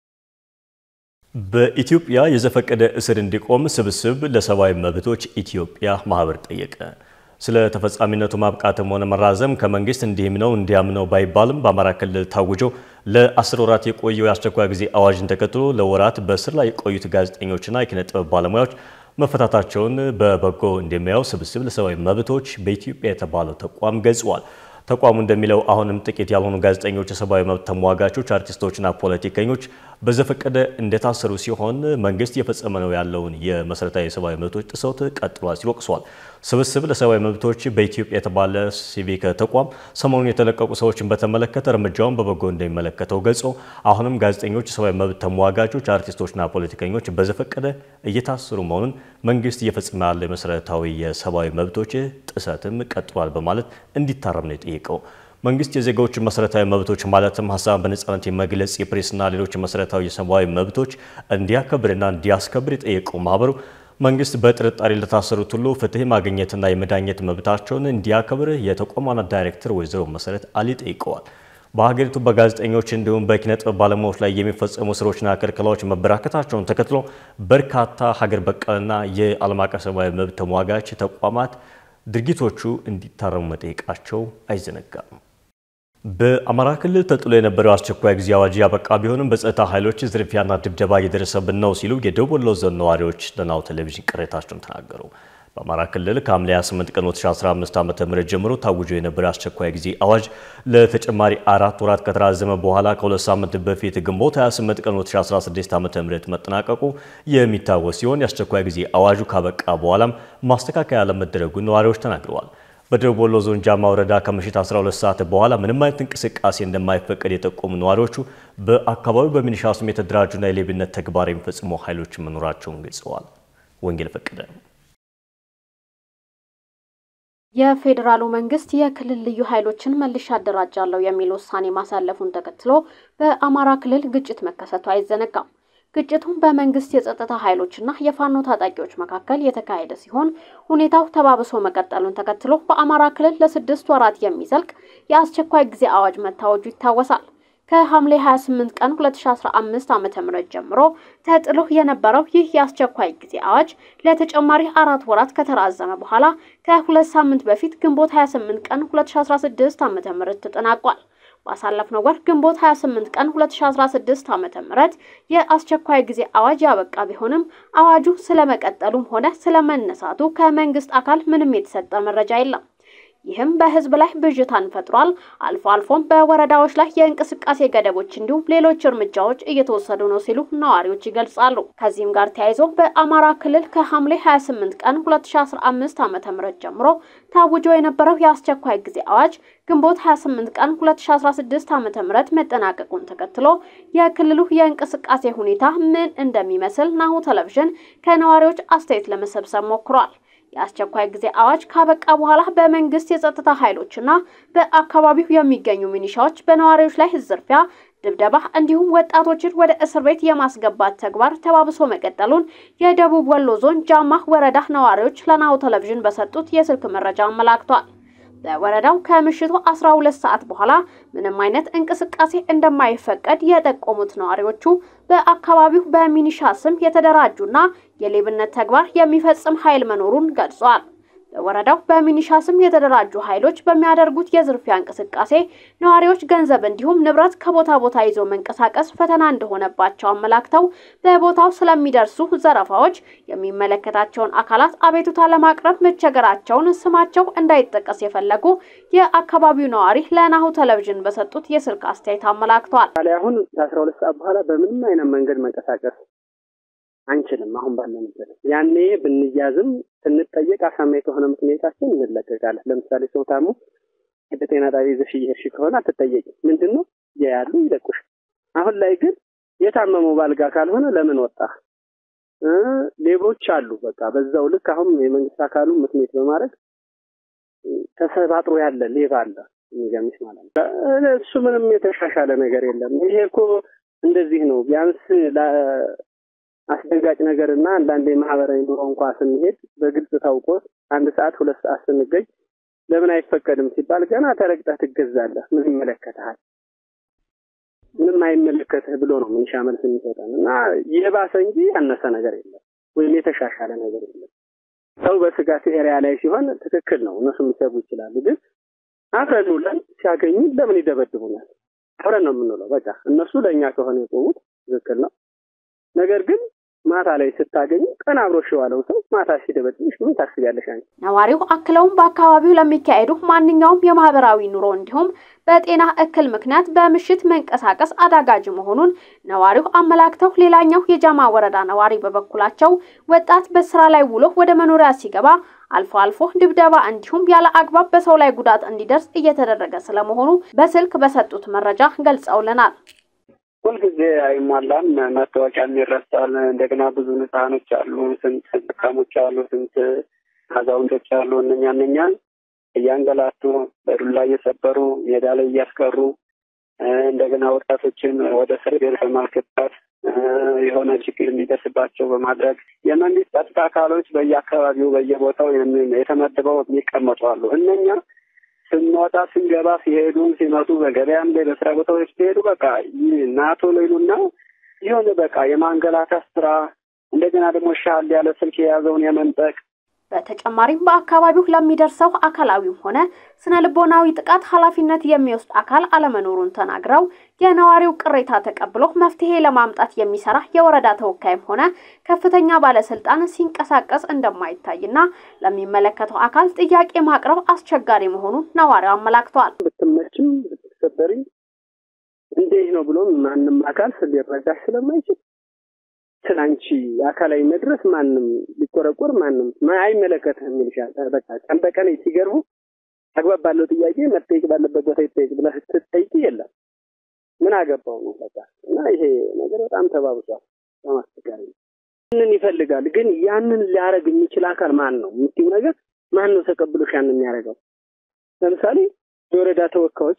በኢትዮጵያ የዘፈቀደ እስር እንዲቆም ስብስብ ለሰብአዊ መብቶች ኢትዮጵያ ማህበር ጠየቀ። ስለ ተፈጻሚነቱ ማብቃትም ሆነ መራዘም ከመንግስት እንዲህም ነው እንዲያም ነው ባይባልም በአማራ ክልል ታውጆ ለአስር ወራት የቆየው የአስቸኳይ ጊዜ አዋጅን ተከትሎ ለወራት በእስር ላይ የቆዩት ጋዜጠኞችና የኪነ ጥበብ ባለሙያዎች መፈታታቸውን በበጎ እንደሚያየው ስብስብ ለሰብአዊ መብቶች በኢትዮጵያ የተባለው ተቋም ገልጿል። ተቋሙ እንደሚለው አሁንም ጥቂት ያልሆኑ ጋዜጠኞች፣ የሰብአዊ መብት ተሟጋቾች፣ አርቲስቶችና ፖለቲከኞች በዘፈቀደ እንደታሰሩ ሲሆን መንግስት እየፈጸመ ነው ያለውን የመሰረታዊ የሰብአዊ መብቶች ጥሰት ቀጥሏል ሲል ወቅሷል። ስብስብ ለሰብአዊ መብቶች በኢትዮጵያ የተባለ ሲቪክ ተቋም ሰሞኑን የተለቀቁ ሰዎችን በተመለከተ እርምጃውን በበጎ እንደሚመለከተው ገልጾ አሁንም ጋዜጠኞች፣ የሰብአዊ መብት ተሟጋቾች፣ አርቲስቶችና ፖለቲከኞች በዘፈቀደ እየታሰሩ መሆኑን መንግስት እየፈጸመ ያለው የመሰረታዊ የሰብአዊ መብቶች ጥሰትም ቀጥሏል በማለት እንዲታረም ነው የጠየቀው። መንግስት የዜጋዎችን መሰረታዊ መብቶች ማለትም ሀሳብን በነጻነት የመግለጽ የፕሬስና ሌሎች መሰረታዊ የሰብአዊ መብቶች እንዲያከብርና እንዲያስከብር የጠየቀው ማህበሩ መንግስት በጥርጣሬ ለታሰሩት ሁሉ ፍትህ ማግኘትና የመዳኘት መብታቸውን እንዲያከብር የተቋም ዋና ዳይሬክተር ወይዘሮ መሰረት አሊ ጠይቀዋል። በሀገሪቱ በጋዜጠኞች እንዲሁም በኪነ ጥበብ ባለሙያዎች ላይ የሚፈጸሙ እስሮችና ክልከላዎች መበራከታቸውን ተከትሎ በርካታ ሀገር በቀልና የዓለም አቀፍ ሰብአዊ መብት ተሟጋች ተቋማት ድርጊቶቹ እንዲታረሙ መጠየቃቸው አይዘነጋም። በአማራ ክልል ተጥሎ የነበረው አስቸኳይ ጊዜ አዋጅ ያበቃ ቢሆንም በጸጥታ ኃይሎች ዝርፊያና ድብደባ እየደረሰብን ነው ሲሉ የደቡብ ወሎ ዞን ነዋሪዎች ለናሁ ቴሌቪዥን ቅሬታቸውን ተናገሩ። በአማራ ክልል ከሐምሌ 28 ቀን 2015 ዓ.ም ጀምሮ ታውጆ የነበረው አስቸኳይ ጊዜ አዋጅ ለተጨማሪ አራት ወራት ከተራዘመ በኋላ ከሁለት ሳምንት በፊት ግንቦት 28 ቀን 2016 ዓ.ም መጠናቀቁ የሚታወስ ሲሆን የአስቸኳይ ጊዜ አዋጁ ካበቃ በኋላም ማስተካከያ ለመደረጉ ነዋሪዎች ተናግረዋል። በደቡብ ወሎ ዞን ጃማ ወረዳ ከምሽት 12 ሰዓት በኋላ ምንም አይነት እንቅስቃሴ እንደማይፈቀድ የጠቆሙ ነዋሪዎቹ በአካባቢው በሚኒሻ ስም የተደራጁና የሌብነት ተግባር የሚፈጽሙ ኃይሎች መኖራቸውን ገልጸዋል። ወንጌል ፈቀደ የፌዴራሉ መንግስት የክልል ልዩ ኃይሎችን መልሼ አደራጃለሁ የሚል ውሳኔ ማሳለፉን ተከትሎ በአማራ ክልል ግጭት መከሰቱ አይዘነጋም። ግጭቱም በመንግስት የጸጥታ ኃይሎችና የፋኖ ታጣቂዎች መካከል የተካሄደ ሲሆን ሁኔታው ተባብሶ መቀጠሉን ተከትሎ በአማራ ክልል ለስድስት ወራት የሚዘልቅ የአስቸኳይ ጊዜ አዋጅ መታወጁ ይታወሳል። ከሐምሌ 28 ቀን 2015 ዓ.ም ጀምሮ ተጥሎ የነበረው ይህ የአስቸኳይ ጊዜ አዋጅ ለተጨማሪ አራት ወራት ከተራዘመ በኋላ ከሁለት ሳምንት በፊት ግንቦት 28 ቀን 2016 ዓ.ም ተጠናቋል። ባሳለፍነው ወር ግንቦት 28 ቀን 2016 ዓ.ም የአስቸኳይ ጊዜ አዋጅ ያበቃ ቢሆንም አዋጁ ስለመቀጠሉም ሆነ ስለመነሳቱ ከመንግስት አካል ምንም የተሰጠ መረጃ የለም። ይህም በህዝብ ላይ ብዥታን ፈጥሯል። አልፎ አልፎም በወረዳዎች ላይ የእንቅስቃሴ ገደቦች እንዲሁም ሌሎች እርምጃዎች እየተወሰዱ ነው ሲሉ ነዋሪዎች ይገልጻሉ። ከዚህም ጋር ተያይዞ በአማራ ክልል ከሐምሌ 28 ቀን 2015 ዓ.ም ጀምሮ ታውጆ የነበረው የአስቸኳይ ጊዜ አዋጅ ግንቦት 28 ቀን 2016 ዓ.ም መጠናቀቁን ተከትሎ የክልሉ የእንቅስቃሴ ሁኔታ ምን እንደሚመስል ናሁ ቴሌቪዥን ከነዋሪዎች አስተያየት ለመሰብሰብ ሞክሯል። የአስቸኳይ ጊዜ አዋጅ ካበቃ በኋላ በመንግስት የጸጥታ ኃይሎችና በአካባቢው የሚገኙ ሚኒሻዎች በነዋሪዎች ላይ ዝርፊያ፣ ድብደባ እንዲሁም ወጣቶችን ወደ እስር ቤት የማስገባት ተግባር ተባብሶ መቀጠሉን የደቡብ ወሎ ዞን ጃማ ወረዳ ነዋሪዎች ለናሁ ቴሌቪዥን በሰጡት የስልክ መረጃ አመላክቷል። በወረዳው ከምሽቱ 12 ሰዓት በኋላ ምንም አይነት እንቅስቃሴ እንደማይፈቀድ የጠቆሙት ነዋሪዎቹ በአካባቢው በሚኒሻ ስም የተደራጁና የሌብነት ተግባር የሚፈጽም ኃይል መኖሩን ገልጿል። በወረዳው በሚኒሻ ስም የተደራጁ ኃይሎች በሚያደርጉት የዝርፊያ እንቅስቃሴ ነዋሪዎች ገንዘብ እንዲሁም ንብረት ከቦታ ቦታ ይዞ መንቀሳቀስ ፈተና እንደሆነባቸው አመላክተው በቦታው ስለሚደርሱ ዘረፋዎች የሚመለከታቸውን አካላት አቤቱታ ለማቅረብ መቸገራቸውን ስማቸው እንዳይጠቀስ የፈለጉ የአካባቢው ነዋሪ ለናሁ ቴሌቪዥን በሰጡት የስልክ አስተያየት አመላክተዋል። አሁን ከአስራ ሁለት ሰዓት በኋላ በምንም አይነት መንገድ መንቀሳቀስ አንችልም። አሁን ባለንበት ያኔ ብንያዝም ስንጠየቅ አሳማኝ ከሆነ ምክንያታችን እንለቀቃለን። ለምሳሌ ሰው ታሞ ወደ ጤና ጣቢያ ይዘሽ እየሄድሽ ከሆነ አትጠየቂም። ምንድን ነው ያያሉ፣ ይለቁሽ። አሁን ላይ ግን የታመመው ባልጋ ካልሆነ ለምን ወጣ? ሌቦች አሉ። በቃ በዛው ልክ አሁን የመንግስት አካሉ ምክንያት በማድረግ ተሰባጥሮ ያለ ሌባ አለ። የሚገርምሽ ማለት ነው። እሱ ምንም የተሻሻለ ነገር የለም። ይሄ እኮ እንደዚህ ነው ቢያንስ አስደንጋጭ ነገር እና አንዳንድ የማህበራዊ ኑሮ እንኳ ስንሄድ በግልጽ ታውቆት አንድ ሰዓት ሁለት ሰዓት ስንገኝ ለምን አይፈቀድም ሲባል ገና ተረግጠህ ትገዛለህ። ምን ይመለከትሃል? ምንም አይመለከትህ ብሎ ነው ምንሻ መልስ የሚሰጠን እና የባሰ እንጂ ያነሰ ነገር የለም ወይም የተሻሻለ ነገር የለም። ሰው በስጋት ኤሪያ ላይ ሲሆን ትክክል ነው፣ እነሱ ሊሰቡ ይችላሉ። ግን አብረን ውለን ሲያገኙ ለምን ይደበድቡናል? አብረን ነው የምንውለው። በቃ እነሱ ለእኛ ከሆነ የቆሙት ትክክል ነው። ነገር ግን ማታ ላይ ስታገኙ ቀን አብሮሽ የዋለው ሰው ማታ ሲደበድብሽ ምን ታስቢያለሽ አንቺ? ነዋሪው አክለውም በአካባቢው ለሚካሄዱ ማንኛውም የማህበራዊ ኑሮ እንዲሁም በጤና እክል ምክንያት በምሽት መንቀሳቀስ አዳጋጅ መሆኑን ነዋሪው አመላክተው፣ ሌላኛው የጃማ ወረዳ ነዋሪ በበኩላቸው ወጣት በስራ ላይ ውሎ ወደ መኖሪያ ሲገባ አልፎ አልፎ ድብደባ እንዲሁም ያለ አግባብ በሰው ላይ ጉዳት እንዲደርስ እየተደረገ ስለመሆኑ በስልክ በሰጡት መረጃ ገልጸውልናል። ሁልጊዜ አይሟላም። መታወቂያም ይረሳል። እንደገና ብዙ ህጻኖች አሉ፣ ስንት ድካሞች አሉ፣ ስንት አዛውንቶች አሉ። እነኛ እነኛን እያንገላቱ በዱላ እየሰበሩ ሜዳ ላይ እያስቀሩ እንደገና ወጣቶችን ወደ እስር ቤት በማስገባት የሆነ ችግር እንዲደርስባቸው በማድረግ የመንግስት ጸጥታ አካሎች በየአካባቢው በየቦታው የተመድበው የሚቀመጡ አሉ። እነኛ ስንወጣ ስንገባ ሲሄዱ ሲመጡ በገበያም ላይ በስራ ቦታዎች ሲሄዱ በቃ ናቶ ሌሉና የሆነ በቃ የማንገላታት ስራ እንደገና ደግሞ ሻል ያለ ስልክ የያዘውን የመንጠቅ በተጨማሪም በአካባቢው ለሚደርሰው አካላዊም ሆነ ስነ ልቦናዊ ጥቃት ኃላፊነት የሚወስድ አካል አለመኖሩን ተናግረው የነዋሪው ቅሬታ ተቀብሎ መፍትሄ ለማምጣት የሚሰራ የወረዳ ተወካይም ሆነ ከፍተኛ ባለስልጣን ሲንቀሳቀስ እንደማይታይና ለሚመለከተው አካል ጥያቄ ማቅረብ አስቸጋሪ መሆኑን ነዋሪው አመላክተዋል። ብትመችም ብትሰበሪ እንዴት ነው ብሎ ማንም አካል ሊረዳሽ ስለማይችል ስላንቺ አካላዊ መድረስ ማንም ሊቆረቆር ማንም አይመለከትህም ይልሻል። በቃ ቀን በቀን ሲገርቡ አግባብ ባለው ጥያቄ መጠየቅ ባለበት ቦታ ይጠየቅ ብለህ ስትጠይቂ የለም ምን አገባው ነው በቃ እና ይሄ ነገር በጣም ተባብሷል። በጣም አስቸጋሪ ነው። ያንን ይፈልጋል ግን ያንን ሊያደርግ የሚችል አካል ማን ነው የምትይው ነገር ማን ነው ተቀብሎሽ ያንን የሚያደርገው? ለምሳሌ የወረዳ ተወካዮች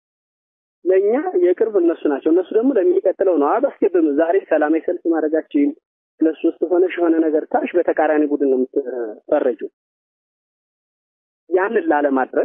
ለእኛ የቅርብ እነሱ ናቸው። እነሱ ደግሞ ለሚቀጥለው ነው አባስገብም ዛሬ ሰላማዊ ሰልፍ ማድረጋችን ሁለት ሶስት ሆነሽ የሆነ ነገር ታሽ በተቃራኒ ቡድን ነው የምትፈረጁ። ያንን ላለማድረግ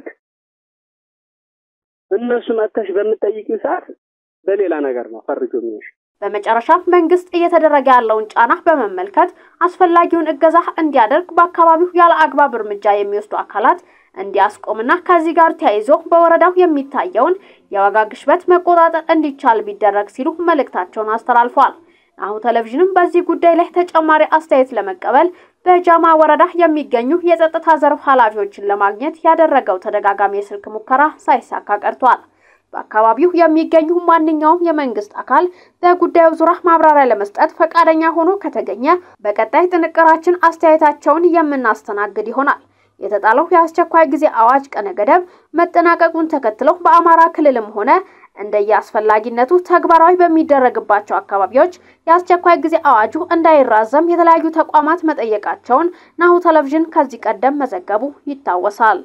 እነሱ መጥተሽ በምትጠይቂው ሰዓት በሌላ ነገር ነው ፈርጆ የሚሆንሽ። በመጨረሻ መንግስት እየተደረገ ያለውን ጫና በመመልከት አስፈላጊውን እገዛ እንዲያደርግ በአካባቢው ያለ አግባብ እርምጃ የሚወስዱ አካላት እንዲያስቆምና ከዚህ ጋር ተያይዞ በወረዳው የሚታየውን የዋጋ ግሽበት መቆጣጠር እንዲቻል ቢደረግ ሲሉ መልእክታቸውን አስተላልፈዋል። ናሁ ቴሌቪዥንም በዚህ ጉዳይ ላይ ተጨማሪ አስተያየት ለመቀበል በጃማ ወረዳ የሚገኙ የጸጥታ ዘርፍ ኃላፊዎችን ለማግኘት ያደረገው ተደጋጋሚ የስልክ ሙከራ ሳይሳካ ቀርቷል። በአካባቢው የሚገኙ ማንኛውም የመንግስት አካል በጉዳዩ ዙሪያ ማብራሪያ ለመስጠት ፈቃደኛ ሆኖ ከተገኘ በቀጣይ ጥንቅራችን አስተያየታቸውን የምናስተናግድ ይሆናል። የተጣለው የአስቸኳይ ጊዜ አዋጅ ቀነ ገደብ መጠናቀቁን ተከትሎ በአማራ ክልልም ሆነ እንደየ አስፈላጊነቱ ተግባራዊ በሚደረግባቸው አካባቢዎች የአስቸኳይ ጊዜ አዋጁ እንዳይራዘም የተለያዩ ተቋማት መጠየቃቸውን ናሁ ቴሌቪዥን ከዚህ ቀደም መዘገቡ ይታወሳል።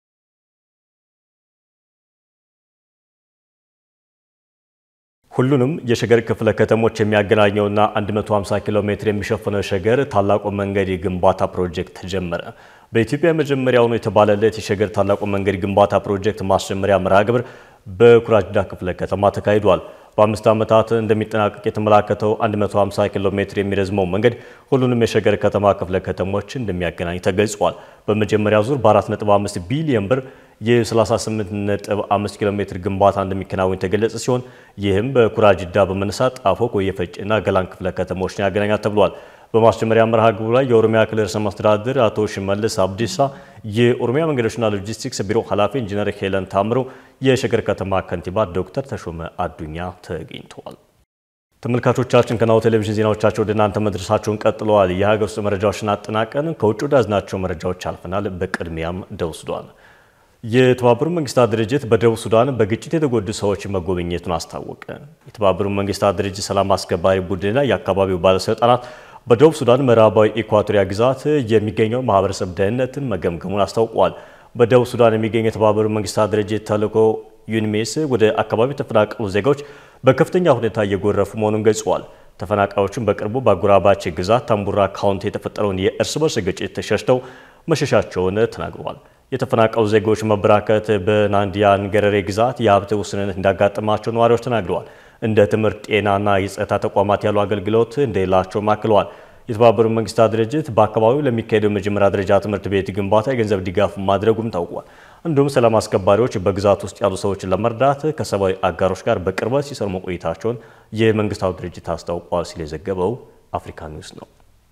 ሁሉንም የሸገር ክፍለ ከተሞች የሚያገናኘውና 150 ኪሎ ሜትር የሚሸፍነው ሸገር ታላቁ መንገድ የግንባታ ፕሮጀክት ተጀመረ። በኢትዮጵያ የመጀመሪያው ነው የተባለለት የሸገር ታላቁ መንገድ ግንባታ ፕሮጀክት ማስጀመሪያ መርሃ ግብር በኩራጅዳ ክፍለ ከተማ ተካሂዷል። በአምስት ዓመታት እንደሚጠናቀቅ የተመላከተው 150 ኪሎ ሜትር የሚረዝመው መንገድ ሁሉንም የሸገር ከተማ ክፍለ ከተሞች እንደሚያገናኝ ተገልጿል። በመጀመሪያው ዙር በ4.5 ቢሊዮን ብር የ38.5 ኪሎ ሜትር ግንባታ እንደሚከናወን የተገለጸ ሲሆን ይህም በኩራጅዳ በመነሳት ጣፎ፣ ኮየ ፈጬና ገላን ክፍለ ከተሞችን ያገናኛል ተብሏል። በማስጀመሪያ መርሃ ግብሩ ላይ የኦሮሚያ ክልል ርዕሰ መስተዳድር አቶ ሽመልስ አብዲሳ፣ የኦሮሚያ መንገዶችና ሎጂስቲክስ ቢሮ ኃላፊ ኢንጂነር ሄለን ታምሮ፣ የሸገር ከተማ ከንቲባ ዶክተር ተሾመ አዱኛ ተገኝተዋል። ተመልካቾቻችን ከናሁ ቴሌቪዥን ዜናዎቻቸው ወደ እናንተ መድረሳቸውን ቀጥለዋል። የሀገር ውስጥ መረጃዎችን አጠናቀን ከውጭ ወዳዝናቸው መረጃዎች አልፈናል። በቅድሚያም ደቡብ ሱዳን የተባበሩት መንግስታት ድርጅት በደቡብ ሱዳን በግጭት የተጎዱ ሰዎች መጎብኘቱን አስታወቀ። የተባበሩት መንግስታት ድርጅት ሰላም አስከባሪ ቡድንና የአካባቢው ባለስልጣናት በደቡብ ሱዳን ምዕራባዊ ኢኳቶሪያ ግዛት የሚገኘው ማህበረሰብ ደህንነትን መገምገሙን አስታውቋል። በደቡብ ሱዳን የሚገኘው የተባበሩት መንግስታት ድርጅት ተልዕኮ ዩኒሜስ ወደ አካባቢው የተፈናቀሉ ዜጋዎች በከፍተኛ ሁኔታ እየጎረፉ መሆኑን ገልጸዋል። ተፈናቃዮቹን በቅርቡ በአጎራባች ግዛት ታምቡራ ካውንቲ የተፈጠረውን የእርስ በርስ ግጭት ተሸሽተው መሸሻቸውን ተናግረዋል። የተፈናቀሉ ዜጎች መበራከት በናንዲያን ገረሬ ግዛት የሀብት ውስንነት እንዳጋጠማቸው ነዋሪዎች ተናግረዋል። እንደ ትምህርት፣ ጤናና የጸጥታ ተቋማት ያሉ አገልግሎት እንደሌላቸውም አክለዋል። የተባበሩት መንግስታት ድርጅት በአካባቢው ለሚካሄደው የመጀመሪያ ደረጃ ትምህርት ቤት ግንባታ የገንዘብ ድጋፍ ማድረጉም ታውቋል። እንዲሁም ሰላም አስከባሪዎች በግዛት ውስጥ ያሉ ሰዎችን ለመርዳት ከሰብአዊ አጋሮች ጋር በቅርበት ሲሰሩ መቆየታቸውን የመንግስታቱ ድርጅት አስታውቋል ሲል የዘገበው አፍሪካ ኒውስ ነው።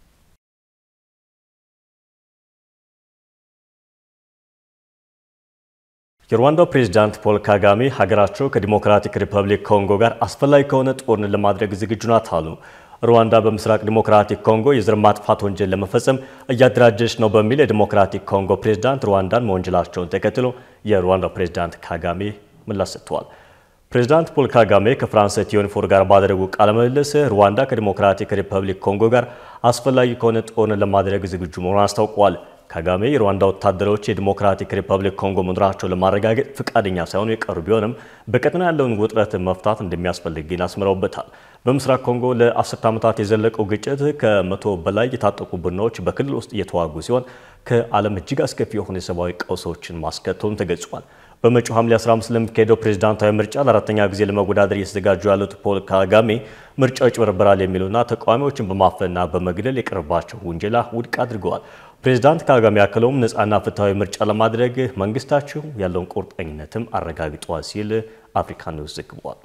የሩዋንዳው ፕሬዝዳንት ፖል ካጋሜ ሀገራቸው ከዲሞክራቲክ ሪፐብሊክ ኮንጎ ጋር አስፈላጊ ከሆነ ጦርነት ለማድረግ ዝግጁ ናት አሉ። ሩዋንዳ በምስራቅ ዲሞክራቲክ ኮንጎ የዘር ማጥፋት ወንጀል ለመፈጸም እያደራጀች ነው በሚል የዲሞክራቲክ ኮንጎ ፕሬዝዳንት ሩዋንዳን መወንጀላቸውን ተከትሎ የሩዋንዳው ፕሬዝዳንት ካጋሜ ምላሽ ሰጥተዋል። ፕሬዝዳንት ፖል ካጋሜ ከፍራንስ ቲዮኒፎር ጋር ባደረጉ ቃለ ምልልስ ሩዋንዳ ከዲሞክራቲክ ሪፐብሊክ ኮንጎ ጋር አስፈላጊ ከሆነ ጦርነት ለማድረግ ዝግጁ መሆኑን አስታውቀዋል። ካጋሜ የሩዋንዳ ወታደሮች የዲሞክራቲክ ሪፐብሊክ ኮንጎ መኖራቸውን ለማረጋገጥ ፈቃደኛ ሳይሆኑ የቀሩ ቢሆንም በቀጠና ያለውን ውጥረት መፍታት እንደሚያስፈልግ ግን አስምረውበታል። በምስራቅ ኮንጎ ለአስርት ዓመታት የዘለቀው ግጭት ከመቶ በላይ የታጠቁ ቡድኖች በክልል ውስጥ እየተዋጉ ሲሆን ከዓለም እጅግ አስከፊ የሆኑ የሰብአዊ ቀውሶችን ማስከተሉም ተገልጿል። በመጪው ሐምሌ 15 ለሚካሄደው ፕሬዝዳንታዊ ምርጫ ለአራተኛ ጊዜ ለመወዳደር እየተዘጋጁ ያሉት ፖል ካጋሜ ምርጫው ይጭበረበራል የሚሉና ተቃዋሚዎችን በማፈንና በመግደል የቀረባቸው ውንጀላ ውድቅ አድርገዋል። ፕሬዝዳንት ካጋሜ ያክለውም ነፃና ፍትሐዊ ምርጫ ለማድረግ መንግስታቸው ያለውን ቁርጠኝነትም አረጋግጧል ሲል አፍሪካ ኒውስ ዘግቧል።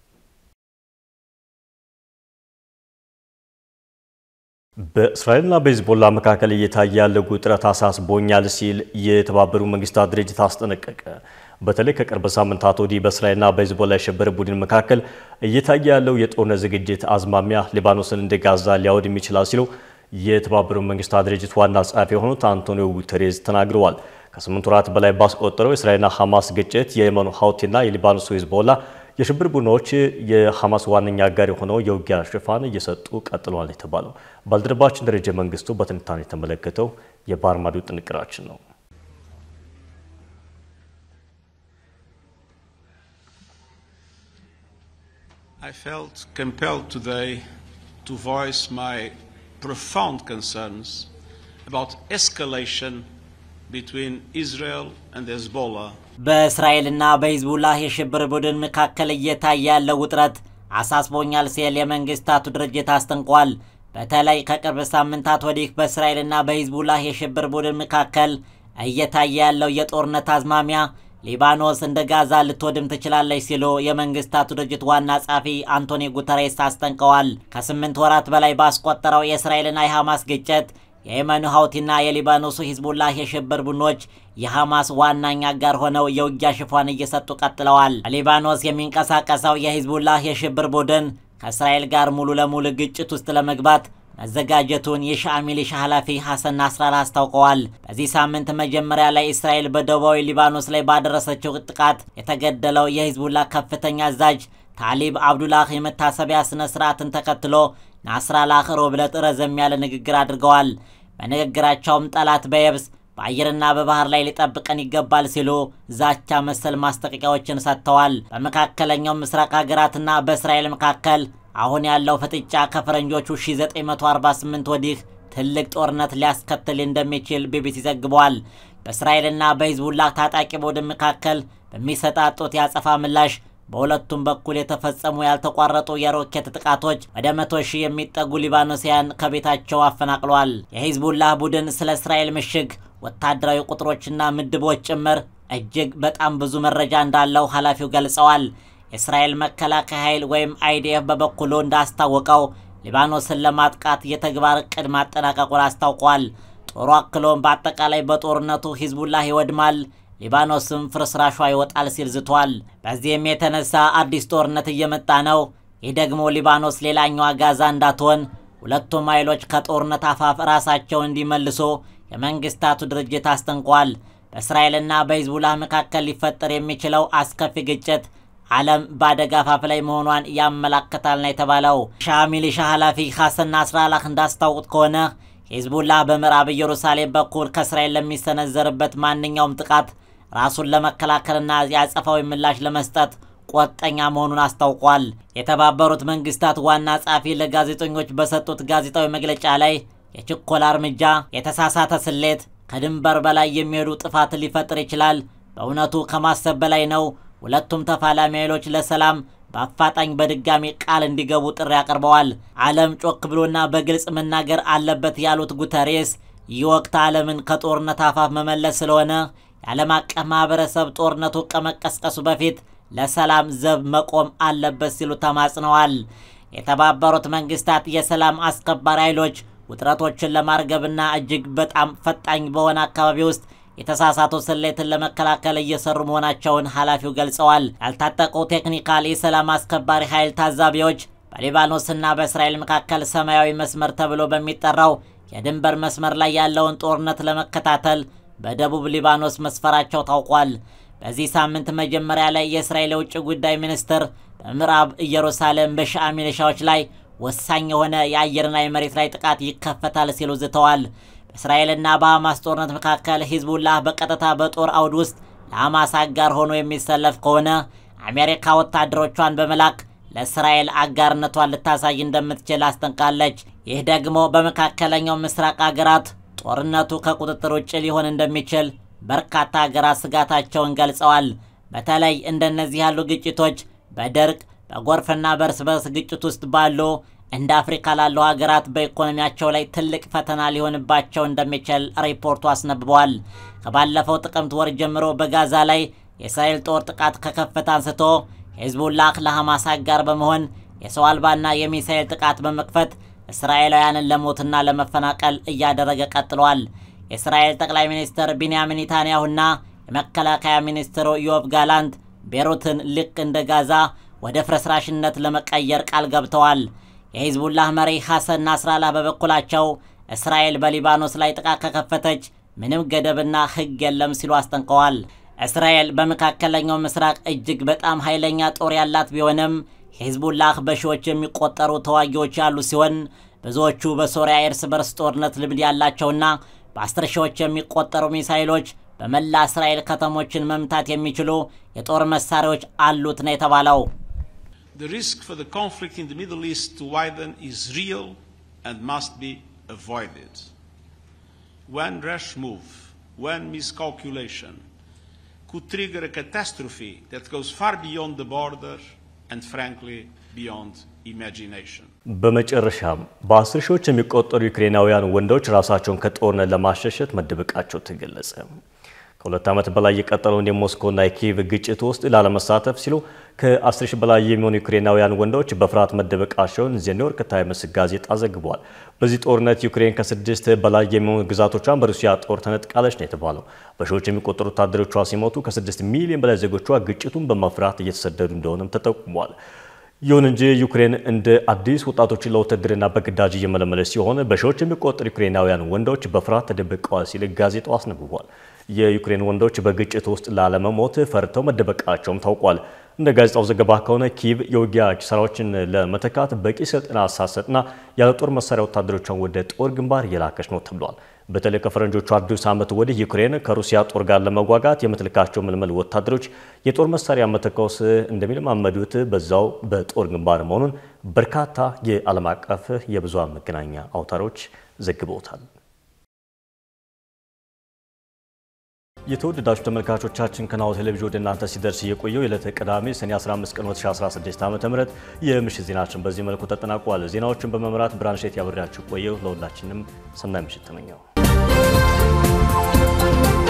በእስራኤልና በሂዝቦላ መካከል እየታየ ያለው ውጥረት አሳስቦኛል ሲል የተባበሩት መንግስታት ድርጅት አስጠነቀቀ። በተለይ ከቅርብ ሳምንታት ወዲህ በእስራኤልና በሂዝቦላ የሽብር ቡድን መካከል እየታየ ያለው የጦርነት ዝግጅት አዝማሚያ ሊባኖስን እንደ ጋዛ ሊያወድም ይችላል ሲሉ የተባበሩት መንግስታት ድርጅት ዋና ጸሐፊ የሆኑት አንቶኒዮ ጉተሬዝ ተናግረዋል። ከስምንት ወራት በላይ ባስቆጠረው የእስራኤልና ሐማስ ግጭት የየመኑ ሀውቲና የሊባኖሱ ሂዝቦላ የሽብር ቡድኖች የሐማስ ዋነኛ አጋር የሆነው የውጊያ ሽፋን እየሰጡ ቀጥለዋል የተባለው ባልደረባችን ደረጀ መንግስቱ በትንታኔ የተመለከተው የባህር ማዶ ጥንቅራችን ነው። I felt compelled today to voice my profound concerns about escalation between Israel and Hezbollah በእስራኤልና በሂዝቡላህ የሽብር ቡድን መካከል እየታየ ያለው ውጥረት አሳስቦኛል ሲል የመንግስታቱ ድርጅት አስጠንቋል። በተለይ ከቅርብ ሳምንታት ወዲህ በእስራኤልና በሂዝቡላህ የሽብር ቡድን መካከል እየታየ ያለው የጦርነት አዝማሚያ ሊባኖስ እንደ ጋዛ ልትወድም ትችላለች ሲሉ የመንግስታቱ ድርጅት ዋና ጸሐፊ አንቶኒ ጉተሬስ አስጠንቀዋል። ከስምንት ወራት በላይ ባስቆጠረው የእስራኤልና የሐማስ ግጭት የየመኑ ሀውቲና የሊባኖሱ ሂዝቡላህ የሽብር ቡድኖች የሐማስ ዋናኛ አጋር ሆነው የውጊያ ሽፋን እየሰጡ ቀጥለዋል። በሊባኖስ የሚንቀሳቀሰው የሂዝቡላህ የሽብር ቡድን ከእስራኤል ጋር ሙሉ ለሙሉ ግጭት ውስጥ ለመግባት መዘጋጀቱን የሻአ ሚሊሻ ኃላፊ ሐሰን ናስራላ አስታውቀዋል። በዚህ ሳምንት መጀመሪያ ላይ እስራኤል በደቡባዊ ሊባኖስ ላይ ባደረሰችው ጥቃት የተገደለው የሂዝቡላህ ከፍተኛ አዛዥ ታሊብ አብዱላህ የመታሰቢያ ስነ ስርዓትን ተከትሎ ናስራላህ ሮብ ዕለት ረዘም ያለ ንግግር አድርገዋል። በንግግራቸውም ጠላት በየብስ በአየርና በባህር ላይ ሊጠብቀን ይገባል ሲሉ ዛቻ መሰል ማስጠንቀቂያዎችን ሰጥተዋል። በመካከለኛው ምስራቅ ሀገራትና በእስራኤል መካከል አሁን ያለው ፍጥጫ ከፈረንጆቹ 1948 ወዲህ ትልቅ ጦርነት ሊያስከትል እንደሚችል ቢቢሲ ዘግቧል። በእስራኤልና በሂዝቡላህ ታጣቂ ቡድን መካከል በሚሰጣጡት የአጸፋ ምላሽ በሁለቱም በኩል የተፈጸሙ ያልተቋረጡ የሮኬት ጥቃቶች ወደ መቶ ሺህ የሚጠጉ ሊባኖሲያን ከቤታቸው አፈናቅለዋል። የሂዝቡላህ ቡድን ስለ እስራኤል ምሽግ፣ ወታደራዊ ቁጥሮችና ምድቦች ጭምር እጅግ በጣም ብዙ መረጃ እንዳለው ኃላፊው ገልጸዋል። የእስራኤል መከላከያ ኃይል ወይም አይዲኤፍ በበኩሉ እንዳስታወቀው ሊባኖስን ለማጥቃት የተግባር እቅድ ማጠናቀቁን አስታውቋል። ጦሩ አክሎም በአጠቃላይ በጦርነቱ ሂዝቡላህ ይወድማል ሊባኖስም ፍርስራሿ ይወጣል ሲል ዝቷል። በዚህም የተነሳ አዲስ ጦርነት እየመጣ ነው። ይህ ደግሞ ሊባኖስ ሌላኛዋ ጋዛ እንዳትሆን ሁለቱም ኃይሎች ከጦርነት አፋፍ ራሳቸውን እንዲመልሱ የመንግስታቱ ድርጅት አስጠንቋል። በእስራኤልና በሂዝቡላህ መካከል ሊፈጠር የሚችለው አስከፊ ግጭት ዓለም በአደጋ አፋፍ ላይ መሆኗን ያመላክታል ነው የተባለው። ሻአ ሚሊሻ ኃላፊ ሐሰን ናስራላህ እንዳስታውቁት ከሆነ ሂዝቡላህ በምዕራብ ኢየሩሳሌም በኩል ከእስራኤል ለሚሰነዘርበት ማንኛውም ጥቃት ራሱን ለመከላከልና የአጸፋዊ ምላሽ ለመስጠት ቆጠኛ መሆኑን አስታውቋል። የተባበሩት መንግስታት ዋና ጸሐፊ ለጋዜጠኞች በሰጡት ጋዜጣዊ መግለጫ ላይ የችኮላ እርምጃ፣ የተሳሳተ ስሌት፣ ከድንበር በላይ የሚሄዱ ጥፋት ሊፈጥር ይችላል። በእውነቱ ከማሰብ በላይ ነው። ሁለቱም ተፋላሚ ኃይሎች ለሰላም በአፋጣኝ በድጋሚ ቃል እንዲገቡ ጥሪ አቅርበዋል። ዓለም ጮክ ብሎና በግልጽ መናገር አለበት ያሉት ጉተሬስ ይህ ወቅት ዓለምን ከጦርነት አፋፍ መመለስ ስለሆነ የዓለም አቀፍ ማህበረሰብ ጦርነቱ ከመቀስቀሱ በፊት ለሰላም ዘብ መቆም አለበት ሲሉ ተማጽነዋል። የተባበሩት መንግስታት የሰላም አስከባሪ ኃይሎች ውጥረቶችን ለማርገብና እጅግ በጣም ፈጣኝ በሆነ አካባቢ ውስጥ የተሳሳቱ ስሌትን ለመከላከል እየሰሩ መሆናቸውን ኃላፊው ገልጸዋል። ያልታጠቁ ቴክኒካል የሰላም አስከባሪ ኃይል ታዛቢዎች በሊባኖስና በእስራኤል መካከል ሰማያዊ መስመር ተብሎ በሚጠራው የድንበር መስመር ላይ ያለውን ጦርነት ለመከታተል በደቡብ ሊባኖስ መስፈራቸው ታውቋል። በዚህ ሳምንት መጀመሪያ ላይ የእስራኤል የውጭ ጉዳይ ሚኒስትር በምዕራብ ኢየሩሳሌም በሺዓ ሚሊሻዎች ላይ ወሳኝ የሆነ የአየርና የመሬት ላይ ጥቃት ይከፈታል ሲሉ ዝተዋል። በእስራኤልና በሐማስ ጦርነት መካከል ሂዝቡላህ በቀጥታ በጦር አውድ ውስጥ ለሐማስ አጋር ሆኖ የሚሰለፍ ከሆነ አሜሪካ ወታደሮቿን በመላክ ለእስራኤል አጋርነቷን ልታሳይ እንደምትችል አስጠንቃለች። ይህ ደግሞ በመካከለኛው ምስራቅ አገራት ጦርነቱ ከቁጥጥር ውጭ ሊሆን እንደሚችል በርካታ ሀገራት ስጋታቸውን ገልጸዋል። በተለይ እንደነዚህ ያሉ ግጭቶች በድርቅ በጎርፍና በእርስ በርስ ግጭት ውስጥ ባሉ እንደ አፍሪካ ላሉ ሀገራት በኢኮኖሚያቸው ላይ ትልቅ ፈተና ሊሆንባቸው እንደሚችል ሪፖርቱ አስነብበዋል። ከባለፈው ጥቅምት ወር ጀምሮ በጋዛ ላይ የእስራኤል ጦር ጥቃት ከከፈተ አንስቶ ሄዝቡላህ ለሐማስ አጋር በመሆን የሰው አልባና የሚሳኤል ጥቃት በመክፈት እስራኤላውያንን ለሞትና ለመፈናቀል እያደረገ ቀጥሏል። የእስራኤል ጠቅላይ ሚኒስትር ቢንያሚን ኔታንያሁና የመከላከያ ሚኒስትሩ ዮብ ጋላንት ቤሩትን ልክ እንደ ጋዛ ወደ ፍርስራሽነት ለመቀየር ቃል ገብተዋል። የሂዝቡላህ መሪ ሐሰን ናስራላህ በበኩላቸው እስራኤል በሊባኖስ ላይ ጥቃት ከከፈተች ምንም ገደብና ሕግ የለም ሲሉ አስጠንቀዋል። እስራኤል በመካከለኛው ምስራቅ እጅግ በጣም ኃይለኛ ጦር ያላት ቢሆንም ሂዝቡላህ በሺዎች የሚቆጠሩ ተዋጊዎች ያሉ ሲሆን ብዙዎቹ በሶሪያ የእርስ በርስ ጦርነት ልምድ ያላቸውና በአስር ሺዎች የሚቆጠሩ ሚሳይሎች በመላ እስራኤል ከተሞችን መምታት የሚችሉ የጦር መሳሪያዎች አሉት ነው የተባለው። The risk for the conflict in the Middle East to widen is real and must be avoided. One rash move, one miscalculation could trigger a catastrophe that goes far beyond the border and frankly beyond imagination. በመጨረሻም በአስር ሺዎች የሚቆጠሩ ዩክሬናውያን ወንዶች ራሳቸውን ከጦርነት ለማሸሸት መደበቃቸው ተገለጸ። ከሁለት ዓመት በላይ የቀጠለውን የሞስኮና የኪየቭ ግጭት ውስጥ ላለመሳተፍ ሲሉ ከ10 ሺህ በላይ የሚሆኑ ዩክሬናውያን ወንዶች በፍርሃት መደበቃቸውን ዘ ኒውዮርክ ታይምስ ጋዜጣ ዘግቧል። በዚህ ጦርነት ዩክሬን ከስድስት በላይ የሚሆኑ ግዛቶቿን በሩሲያ ጦር ተነጥቃለች ነው የተባለው። በሺዎች የሚቆጠሩ ወታደሮቿ ሲሞቱ ከ6 ሚሊዮን በላይ ዜጎቿ ግጭቱን በመፍራት እየተሰደዱ እንደሆነም ተጠቁሟል። ይሁን እንጂ ዩክሬን እንደ አዲስ ወጣቶችን ለውትድርና በግዳጅ እየመለመለች ሲሆን በሺዎች የሚቆጠሩ ዩክሬናውያን ወንዶች በፍርሃት ተደብቀዋል ሲል ጋዜጣው አስነብቧል። የዩክሬን ወንዶች በግጭት ውስጥ ላለመሞት ፈርተው መደበቃቸውም ታውቋል። እንደ ጋዜጣው ዘገባ ከሆነ ኪየቭ የውጊያ ኪሳራዎችን ለመተካት በቂ ስልጠና ሳትሰጥና ያለ ጦር መሳሪያ ወታደሮቿን ወደ ጦር ግንባር እየላከች ነው ተብሏል። በተለይ ከፈረንጆቹ አዲስ ዓመት ወዲህ ዩክሬን ከሩሲያ ጦር ጋር ለመዋጋት የምትልካቸው ምልምል ወታደሮች የጦር መሳሪያ መተኮስ እንደሚለማመዱት በዛው በጦር ግንባር መሆኑን በርካታ የዓለም አቀፍ የብዙሃን መገናኛ አውታሮች ዘግበውታል። የተወደዳችሁ ተመልካቾቻችን ከናሁ ቴሌቪዥን ወደ እናንተ ሲደርስ የቆየው የዕለተ ቅዳሜ ሰኔ 15 ቀን 2016 ዓ.ም የምሽት ዜናችን በዚህ መልኩ ተጠናቋል። ዜናዎችን በመምራት ብርሃንሸት ያበራችሁ ቆየው። ለሁላችንም ሰናይ ምሽት ተመኘው።